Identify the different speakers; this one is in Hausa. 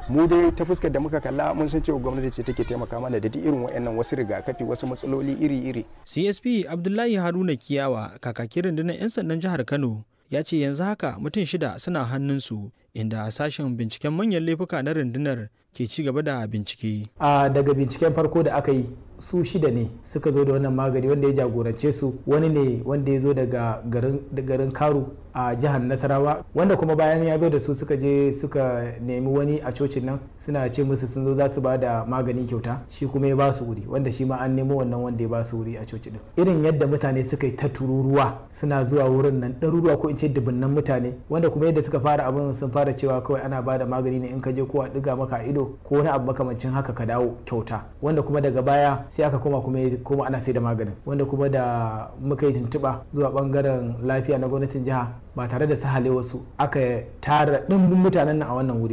Speaker 1: mu dai ta fuskar da muka kalla mun san cewa gwamnati ce take taimaka mana da duk irin waɗannan wasu rigakafi wasu matsaloli iri-iri
Speaker 2: CSP Abdullahi Haruna Kiyawa kakakin rundunar 'yan sandan jihar Kano ya ce yanzu haka mutum shida suna hannunsu inda sashen binciken manyan laifuka na rundunar ke ci gaba da bincike.
Speaker 3: a daga binciken farko da aka yi su shida ne suka zo da wannan magani wanda ya jagorance su wani ne wanda ya zo daga garin karu a jihar nasarawa wanda kuma bayan ya zo da su suka je suka nemi wani a cocin nan suna ce musu sun zo za su ba da magani kyauta shi kuma ya ba su wuri wanda shi ma an nemo wannan wanda ya ba su wuri a coci din irin yadda mutane suka yi ta tururuwa suna zuwa wurin nan ɗaruruwa ko in ce dubunnan mutane wanda kuma yadda suka fara abin sun fara cewa kawai ana ba da magani ne in ka je ko a ɗiga maka ido ko wani abu makamancin haka ka dawo kyauta wanda kuma daga baya sai aka koma kuma kuma ana sai da maganin wanda kuma da muka yi tuntuɓa zuwa bangaren lafiya na gwamnatin jiha ba tare da sahale wasu aka tara ɗimbin mutanen nan a wannan wuri